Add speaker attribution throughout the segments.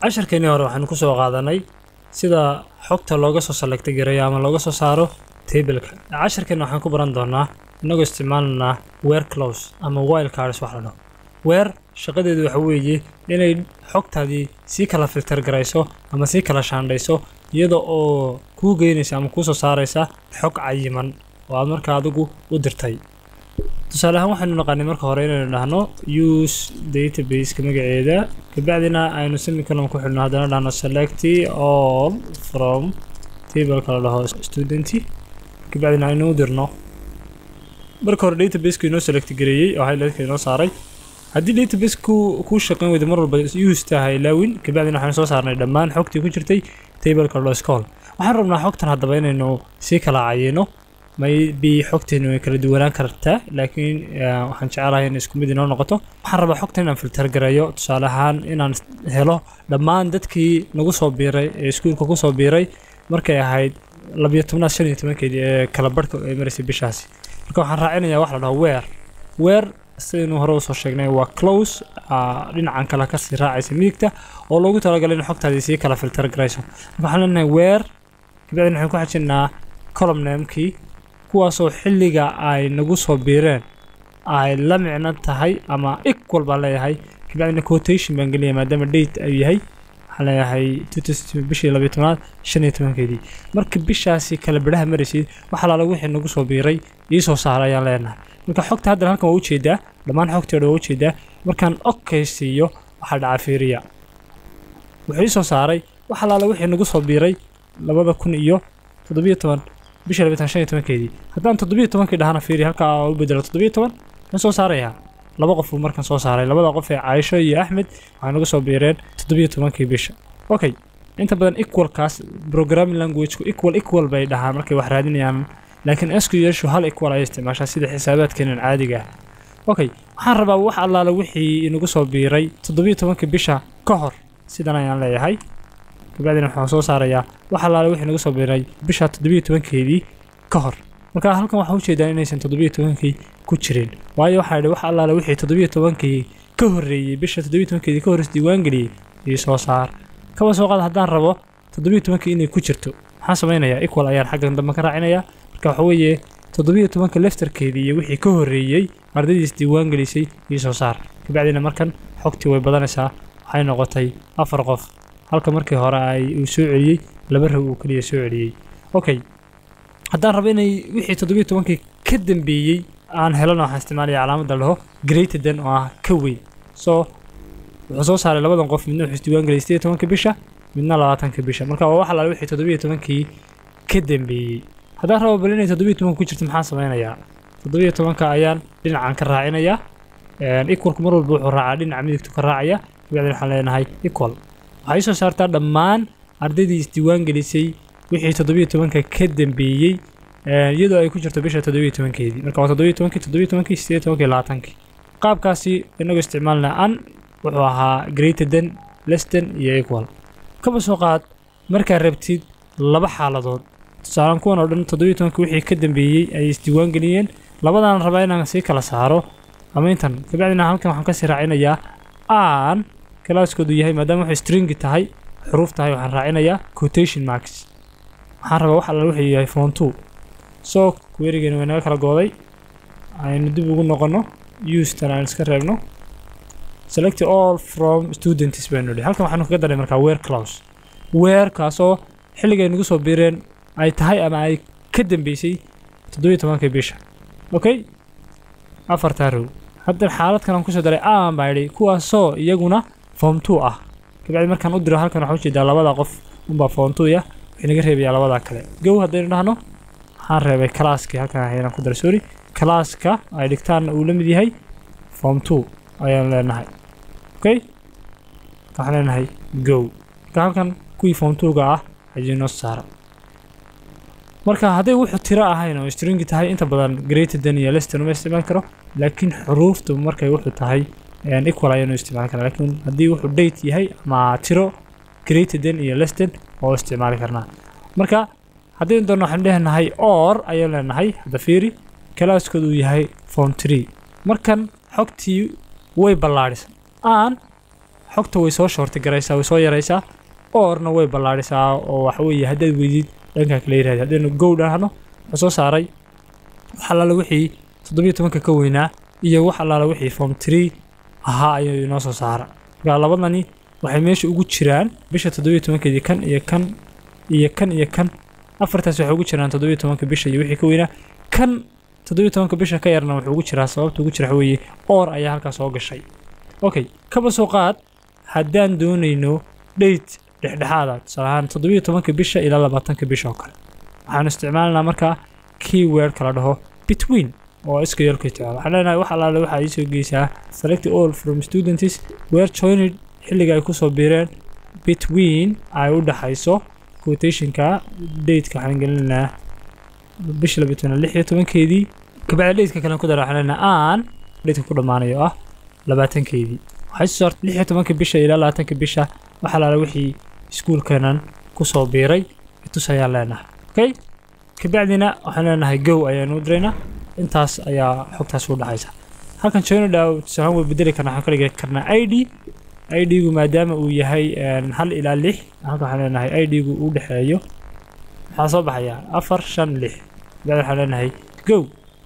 Speaker 1: casharkeenii hore waxaanu ku soo qaadanay sida xogta looga soo selecta gareeyo ama looga soo saaro tableka casharkeena waxaan ku baran doonaa inagoo isticmaalanaa weer close ama wild cards wax la dhaho weer shaqadeedu waxa weeye inay xogtaadii sii kala filter garayso ama sii kala shaandhayso iyada oo kuu geynaysa ama kuu soo saaraysa xog cayiman oo aad marka adigu u dirtay tusaale ahaan waxaynu naqaanay marka hore inaynu dhahno use databaseka magaceeda kabacdina aynu semicolon ku xidhno haddana dhahno select all from tableka la dhaho student kabacdina aynu u dirno marka hore databaseka inoo select gareeyey oo highlightka inoo saaray haddii database ku kuu shaqayn weyda mar walba use tahay laawin kabacdina waxaynu soo saarnay dhammaan xogtii ku jirtay tableka la dhaho scol waxaan rabnaa xogtan haddaba inaynu sii kala cayino maybe xogteenu way kala duwanaan kartaa laakiin waxaan jecelahay in isku mid inoo noqoto waxaan rabaa xogtan inaan filter gareeyo tusaale ahaan inaan helo dhammaan dadkii nagu soo biiray ee iskuulka ku soo biiray markay ahayd labiyo tobnaad shan iyo tobankeedii ee kala barhka ay maraysay bishaasi marka waxaan raacinayaa wax la dhaho weer weer sidaynu hore usoo sheegnay waa close dhinacan kale kasii raacaysa midigta oo loogu talagalay in xogtaadii sii kala filter garayso marka waxaan leenahay weer kabacdina waxaan ku xajinnaa column namekii kuwaasoo xilliga ay nagu soo biireen ay la micno tahay ama equal baan leeyahay kabacdina quotation baan geliyay maadaama date ayuu yahay waxaan leeyahay bishii labiyo tobnaad shan iyo tobankeedii marka bishaasi kala bidhaha maraysid wax alaala wixii nagu soo biiray ii soo saara ayaan leenahay marka xogta haddan halkan waa ujeedaa dhammaan xogteeda waa ujeedaa markaan okay siiyo waxaa dhaca fiiriya wuxuu ii soo saaray wax alaala wixii nagu soo biiray labada kun iyo toddobiyo toban bisha labitan shan iyo tobankeedii haddaan toddobiyo tobankii dhahana fiiri halkaa u bedelo toddobiyo toban maxaan soo saarayaa laba qof buu markan soo saaray labada qof ee caaisho iyo axmed waxay nagu soo biireen toddobiyo tobankii bisha okay inta badan equalkaas programming languagku equal equal bay dhahaan markay wax raadinayaan laakiin sqlshu hal equal ayay isticmaashaa sida xisaabaadkeenan caadiga ah okay waxaan rabaa wax allaala wixii inagu soo biiray toddobiyo tobankii bisha ka hor sidan ayaan leeyahay kabacdina waxaan soo saarayaa wax allaale wixii nagu soo biiray bisha toddobiyo tobankeedii ka hor marka halkan waxaa ujeedaa inaysan toddobiyo tobankii ku jirin waayo waxaa idhi wax allaale wixii toddobiyo tobankii ka horreeyey bisha toddobiyo tobankeedii ka horreys diiwaangeliyey ii soo saar kaba soo qaad haddaan rabo toddobiyo tobankii inay ku jirto maxaan samaynayaa equal ayaan xaggan dambe ka raacinayaa marka waxa weeye toddobiyo tobanka leftarkeedii iyo wixii ka horreeyey ardaydiis diiwaangelisay ii soo saar kabacdina markan xogtii way badanaysaa waxay noqotay afar qof halka markii hore ay uu soo celiyey laba rag uu keliya soo celiyey okay haddaan rabo inay wixii toddobiyo tobankii ka dambeeyey aan helana waxaan isticmaalaya calaamadda dhaho greaterden oo ah ka weyn so wuxuu soo saaray labadan qof midna wuxuu isdiiwaangeliyay sideed tobanka bisha midna labaatanka bisha marka waa wax alaale wixii toddobiyo tobankii ka dambeeyey haddaan rabo bal inay toddobiyo tobanka ku jirto maxaan samaynayaa toddobiyo tobanka ayaan dhinacan ka raacinayaa equalku mar walba wuxuu raacaa dhinaca midigtu ka raacaya kabacdina waxaan leenahay equal waxay soo saartaa dhammaan ardaydii isdiiwaan gelisay wixii toddobiyo tobanka ka dambeeyey iyadoo ay ku jirto bisha toddobiyo tobankeedii marka waa toddobiyo tobankii toddobiyo tobankii sideed tobankii labaatankii qaabkaasi inagoo isticmaalna an wuxuu ahaa greaterden lesden iyo equal kaba soo qaad markaa rabtid laba xaaladood tusaalaan kuwan oo dhan toddobiyo tobankii wixii ka dambeeyey ay isdiiwaan geliyeen labadaan rabaa inaan sii kala saaro ama intan kabacdina halkan waxaan kasii raacinayaa aan kalaaskoodu yahay maadaama waxay stringi tahay xuruuf tahay waxaan raacinayaa quotation marks waxaan rabaa wax alla wuxuu yahay phone two soo weerigeena way naga kala gooday aynu dib ugu noqonno ustan aan iska reebno select all from students baynu idhi halkan waxaanu kaga daray markaa weer close weer kaasoo xilligay nagu soo biireen ay tahay ama ay ka dambeysay toddobiyo tobankii bisha okay afartaa row hadda xaaladkan aan kusoo daray aan baa idhi kuwaasoo iyaguna form two ah kabacdi markaan u diro halkan waxaa ujeedaa labada qof unbaa form two ya waxay naga reebayaa labadaa kale gow haddaynu dhahno waxaan reebay kalaaskii halkan ayaan ku daray sorry kalaaska ay dhigtaanna uu la mid yahay form two ayaan leenahay okay waxaan leenahay gow marka halkan kuwii form two-ga ah ayuu noo saara marka hadday wuxuu tiro ahayn oo stringi tahay inta badan greaterden iyo leston uma isticmaali karo laakiin xuruuftu markay wuxuu tahay equal ayaanu isticmaali karaa laakiin haddii wuxuu date yahay ama tiro greaterden iyo leston oo isticmaali karnaa marka haddaynu doonno waxaan leenahay or ayaan leenahay hadda fiiri kalaaskoodu uu yahay form tree markan xogtii way ballaadhisan aan xogta way soo shorti garaysaa way soo yaraysaa orna way ballaadhisaa oo waxa weeye haddaad weydid dhankaa kala yirahda haddaynu gow dhahno wuxuu soo saaray wax allaala wixii toddobiyo tobanka ka weynaa iyo wax allaala wixii form tree ahaa ayuu inoo soo saara markaa labadani waxay meesha ugu jiraan bisha toddobiyo tobankeedii kan iyo kan iyo kan iyo kan afartaas waxay ugu jiraan toddobiyo tobanka bisha iyo wixii ka weynaa kan toddobiyo tobanka bisha ka yarna wuxuu ugu jiraa sababta ugu jira waxa weeye or ayaa halkaas soo gashay okay kaba soo qaad haddaan doonayno date dhexdhexaada tusaale ahaan toddobiyo tobanka bisha ilaa labaatanka bisha oo kale waxaanu isticmaalanaa markaa keyword kala dhaho between oo iska yeelka isticmaal waxaan leenahay wax allaale waxaa ii soo geysaa select all from students were joined xilliga ay kusoo biireen between ay u dhaxayso quotationka dateka waxaan gelinaynaa bisha labiyo toban lix iyo tobankeedii kabacdi dateka kalen ku dara waxaan leenahay aan dateka ku dhammaanayo oo ah labaatankeedii waxay soo saartay lix iyo tobanka bisha ilaa labaatanka bisha wax allaale wixii iskuulkanan kusoo biiray tus ayaan leenahay okay kabacdina waxaan leenahay gow ayaanu diraynaa intaas ayaa xogtaas u dhaxaysa halkan joinodha tusahaan way bedeli karnaa waxaan ka dhigi karnaa i d i d-gu maadaama uu yahay hal ilaa lix halkan waxaan leenahay i d-gu u dhexeeyo maxaa soo baxaya afar shan lix kabacdi waxaan leenahay gow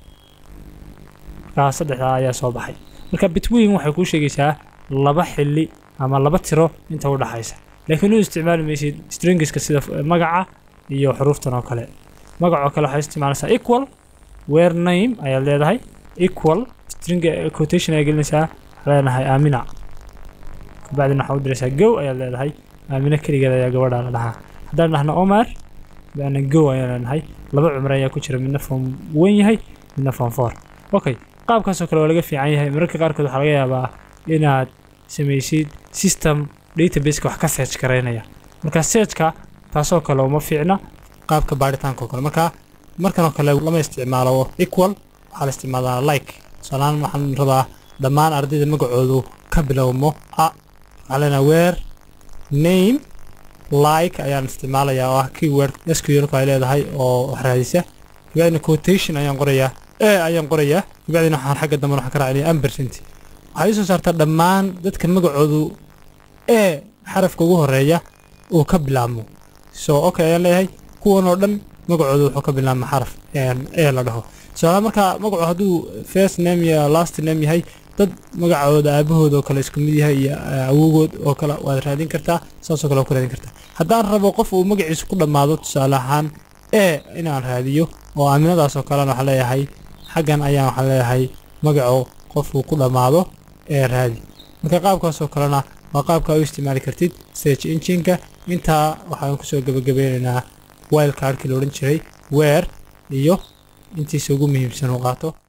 Speaker 1: markaa saddexdaa ayaa soo baxay marka between waxay kuu sheegaysaa laba xilli ama laba tiro inta u dhaxaysa laakiin u isticmaali maysid stringiska sida magaca iyo xuruuftan oo kale magacoo kale waxay isticmaalaysaa equal where name ayaad leedahay equal string quotation ayaa gelinaysaa waxaa leenahay aamina kabacdina waxaa u diraysaa gow ayaad leedahay aamina keligeed ayaa gabadha la dhahaa haddaan dhahno omar bana gow ayaan leenahay laba cumre ayaa ku jira midna form wen yahay midna form four okay qaabkaasoo kale waa laga fiican yahay mararka qaarkood waxaa laga yaabaa inaad samaysid system databaseka wax ka search garaynaya marka searchka taasoo kale uma fiicna qaabka baaritaanka oo kale marka markan oo kale lama isticmaalo equal waxaa la isticmaalaa like tusaalahaan waxaan rabaa dhammaan ardayda magacoodu ka bilowmo a waxaa leenahay where name like ayaan isticmaalayaa oo ah keyword sqlku ay leedahay oo wax raadisa kabacdina quotation ayaan qorayaa e ayaan qorayaa kabacdina waxaan xagga dambe waxaan ka raacinaya ampercent waxay soo saartaa dhammaan dadka magacoodu e xarafka ugu horeeya uu ka bilaabmo so okay ayaan leeyahay kuwan oo dhan magacooda wuxuu ka bilaabma xaraf e la dhaho tusaale marka magacu hadduu first name iyo last name yahay dad magacooda aabahooda oo kale isku mid yahay iyo awogood oo kale waad raadin kartaa saasoo kale waad ku raadin kartaa haddaan rabo qof uu magaciisa ku dhammaado tusaale ahaan e inaan raadiyo oo aaminadaas oo kalena waxaan leeyahay xaggan ayaan waxaan leeyahay magaco qofuu ku dhammaado ee raadi marka qaabkaasoo kalena waa qaabka u isticmaali kartid search engineka intaa waxaan kusoo gebagabeynaynaa wildcardkii la odhan jiray weer iyo intiisa ugu muhiimsan uu qaato